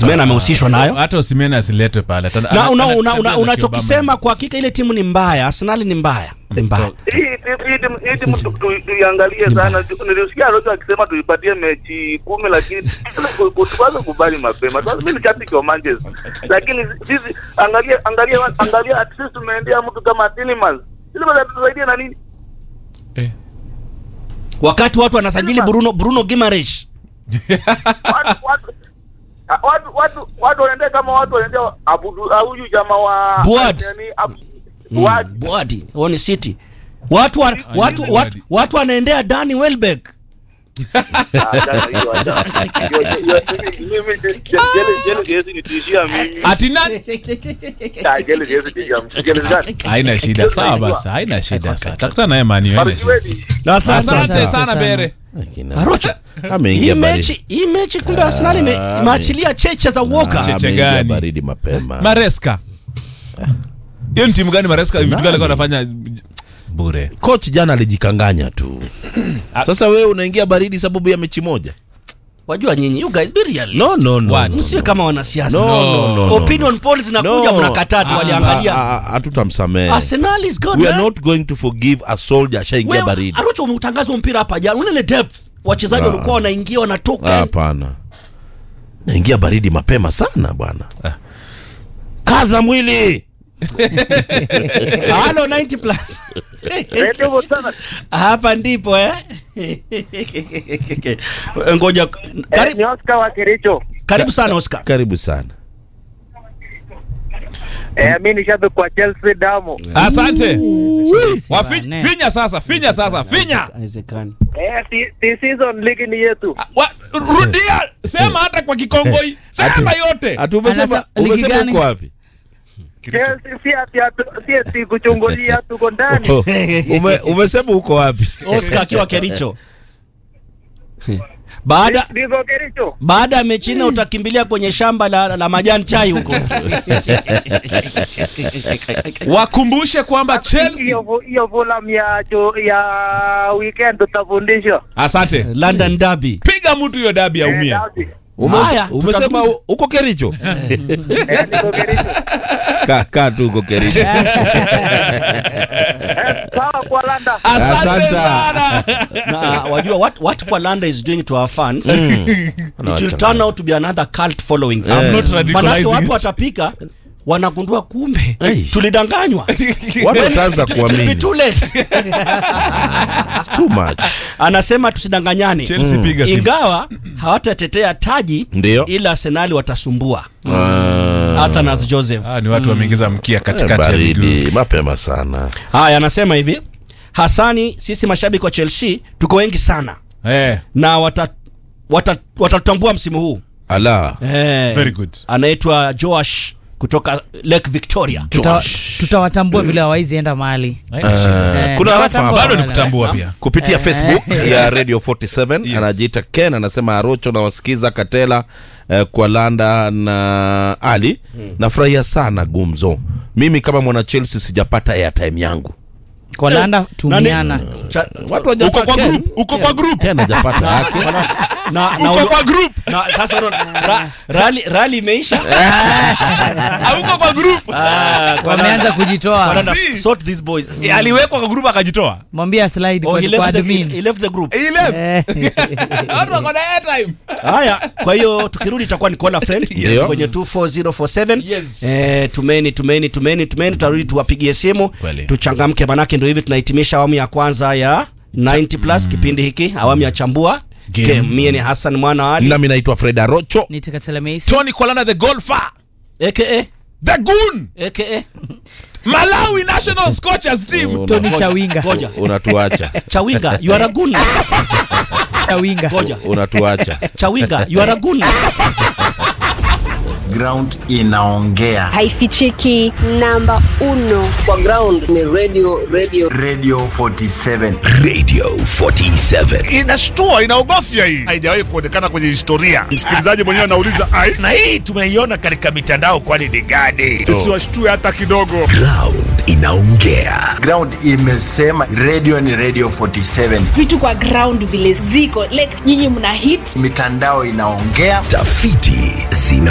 Osimhen amehusishwa nayo hata Osimhen asiletwe pale Ata- na ana- una, ana- una, ana- una, ana- unachokisema kwa hakika ile timu ni mbaya arsenali ni mbaya ni mbaya hii hii timu hii timu tu- tu- tuiangalie sana. Nilisikia Rojo akisema tuipatie mechi kumi, lakini tuanze kubali mapema. Sasa mimi ni shabiki wa Manchester, lakini sisi angalia angalia angalia, at least tumeendea mtu kama Tielemans. Tielemans atatusaidia na nini? Eh. wakati watu wanasajili bruno bruno gimaresh Watu watu watu watu watu wanaendea kama watu wanaendea abudu au huyu jamaa wa Buad. nani, Ab- Buad. bwadi oni city watu wa, watu, Buadi. watu, watu wanaendea dani welbeck Ah, jana hiyo, jana. Hiyo- hiyo- hiyo- mimi- mimi- jele- jele- jele siwezi nitishia mimi. ati nani Ah, jele siwezi tishia mimi. Jele gani? haina shida sawa basi haina shida sawa takutana naye mani haina shida Marjueli. asante Asante sana sana. bere arocho hii ameingia baridi mechi hii mechi kumbe arsenali ime- Ah, imeachilia cheche za woka Cheche ameingia gani? baridi mapema mareska hiyo ni timu gani mareska vitu gani alikuwa anafanya bure coach jana alijikanganya tu sasa wewe unaingia baridi sababu ya mechi moja wajua nyinyi you guys be real no no no, What? no, msiwe kama wanasiasa no, no, no, no. opinion polls zinakuja No. mnakataa tu Ah, waliangalia ah, ah, hatutamsamehe arsenal is good we are man. not going to forgive a soldier ashaingia Wewe, baridi Arocho umeutangaza mpira hapa jana unaile depth wachezaji Ah. walikuwa wanaingia wanatoka hapana naingia baridi mapema sana bwana kaza mwili halo 90 plus Radio Botswana. hapa ndipo eh ngoja Eh, karibu, ni Oscar wa Kericho. karibu sana oscar karibu sana Eh, mimi ni shabiki wa Chelsea damu. asante Chelsea Wafi- bana. finya sasa finya sasa finya haiwezekani Eh, si- si season league ni yetu. Wa- rudia sema hata kwa kikongoi sema yote Ati umesema Anasa- ligi umesema gani? uko wapi Chelsea si ati atu- si ati kuchungulia tuko ndani. Oh, ume, umesema uko wapi oscar akiwa kericho baada Niko Kericho. baada ya mechi nne utakimbilia kwenye shamba la, la majani chai huko wakumbushe kwamba chelsea Hiyo fu- hiyo Fulham ya jo- ya weekend tutafundishwa. asante london derby piga mtu hiyo dabi Eh, aumia dabi. Umes, Haya, umesema tutazungumza. u- uko kericho Eh, niko Kericho. kaa ka tu uko kericho Eh, sawa kwa Landa. asante Asante. sana na wajua what, what Kwalanda is doing to our fans it will turn out to be another cult following I'm not manake radicalizing watu it. watapika wanagundua kumbe Hey. tulidanganywa watu wataanza It- it will be kuamini too late. It's too much anasema tusidanganyane chelsea piga simu ingawa hawatatetea taji Ndio. ila arsenali watasumbua Ah, Athanas Joseph Ah, ni watu wameingiza mkia katikati ya miguu baridi mapema sana haya anasema hivi hasani sisi mashabiki wa chelsea tuko wengi sana eh na watatambua wata, watatutambua msimu huu ala eh, very good anaitwa joash kutoka lake victoria Tuta- tutawatambua vile hawaizi enda mahali Haina shida. Eh, kuna rafa tutawatambua bado ni wale. kutambua pia kupitia Eh. facebook ya radio 47 Yes. anajiita ken anasema arocho nawasikiza katela eh, kwa landa na ali nafurahia sana gumzo mimi kama mwana chelsea sijapata airtime yangu kwa landa tumiana Cha- watu uko wajapata kwa Ken. group uko kwa group Ken hajapata yake na, na, uko kwa group na, sasa unaona, ra, rali, rali imeisha auko kwa group Ah, kwa wameanza Landa- kujitoa kwa Landa, Si. sort these boys Eh, aliwekwa kwa group akajitoa mwambia slide Oh, kwa he kwa left the, admin he left the group he left Eh. watu wako na airtime haya kwa hiyo tukirudi itakuwa ni call a friend Yes. kwenye 24047 Yes. eh, tumeni tumeni tumeni tumeni tutarudi tuwapigie simu Kweli. tuchangamke manake ndio hivi tunahitimisha awamu ya kwanza ya 90 plus kipindi hiki awamu ya chambua Game. game mie ni hassan mwana wa ali nami naitwa fred arocho nitakatelemeisi tony kolana the golfer aka the goon aka malawi national scorchers team toni chawinga ngoja unatuacha chawinga you are a goon chawinga ngoja unatuacha chawinga you are a goon ground inaongea haifichiki namba uno kwa ground ni radio radio radio 47 Radio 47. inashtua inaogofya hii haijawahi kuonekana kwenye historia msikilizaji mwenyewe anauliza ai Na hii tumeiona katika mitandao kwani ni gani? tusiwashtue hata kidogo Ground inaongea. ground imesema radio ni radio 47 vitu kwa ground vile ziko like nyinyi mna hit mitandao inaongea Tafiti zina